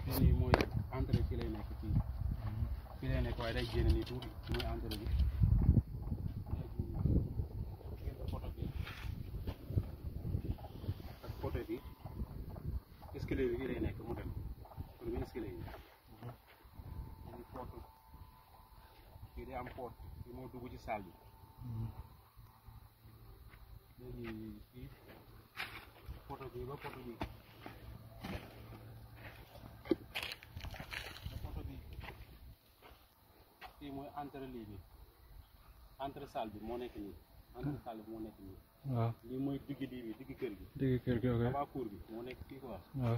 fii nii mooy entrée fii lay nekk fii fii lay nekk waaye day génn nii tuuti mooy entrée bi léegi gis nga photo bi ak photo bi escalier bi fii lay nekk mu dem pour nga escalier yi léegi porte fii day am porte fii moo dugg ci salle bi léegi fii photo bi ba photo bi ba photo bi fii mooy entre lii bi entre salle bi moo nekk nii entre salle bi moo nekk nii waaw lii mooy digg lii bi digg kër gi digg kër gi ok waa cour bi moo nekk fii quoi waaw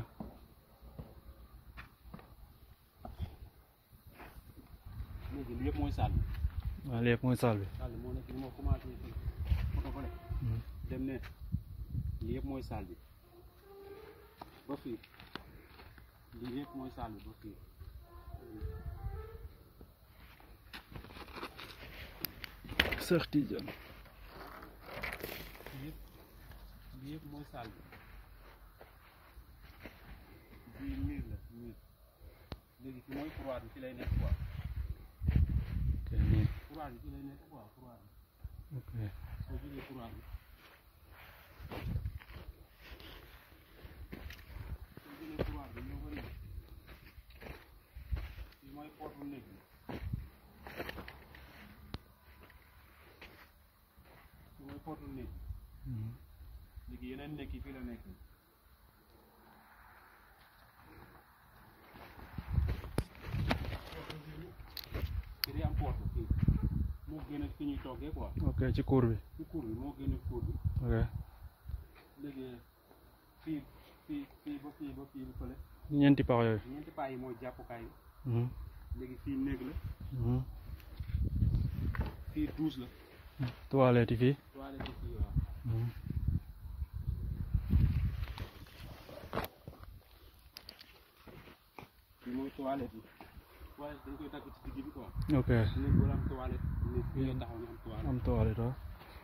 léegi lii yëpp mooy salle bi waaw lépp mooy salle bi salle bi moo nekk ni moo commencé fii photo ko dem ne lii yëpp mooy salle bi ba fii lii yëpp mooy salle bi ba fii Cheikh Tidiane lii yëpp lii yëpp mooy salle bi bii miir la miir léegi fi mooy couloir bi fi lay nekk quoi ok nii couloir bi fi lay nekk quoi couloir bi ok soo jógee couloir bi soo jógee couloir bi ñoo ko nii fii mooy porte néeg bi fii mooy porte néeg bi léegi yeneen nekk yi fii la nekk fii day am porte fii moo gën a fi ñuy toggee quoi ok ci cour bi ci cour bi moo gën a cour bi ok léegi fii fii fii ba fii ba fii ba fële ñeenti pax yooyu ñeenti paa yi mooy jàppukaay yi Mhm. léegi fii néeg la Mhm. fii douche la toilette yi fii toilette fii waaw Mhm. fii mooy toilette yi toilette dañ koy takk ci digg bi quoi ok néeg wala am toilette néeg fii nga taxaw ni am toilette am toilette waaw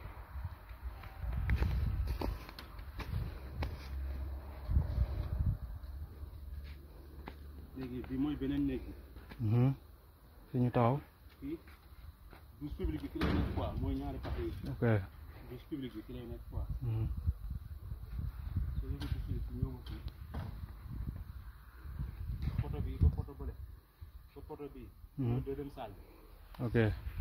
léegi bi mooy beneen néeg bi Mhm. fi ñu taxaw fii douche publique bi fi lay nekk quoi mooy ñaari pax yi ok douche publique bi fi lay nekk quoi Mhm. soo yëgee douche publique bi ñëw ma fii photo bi ba photo bële ba photo bi mooy Mhm. deuxième salle bi ok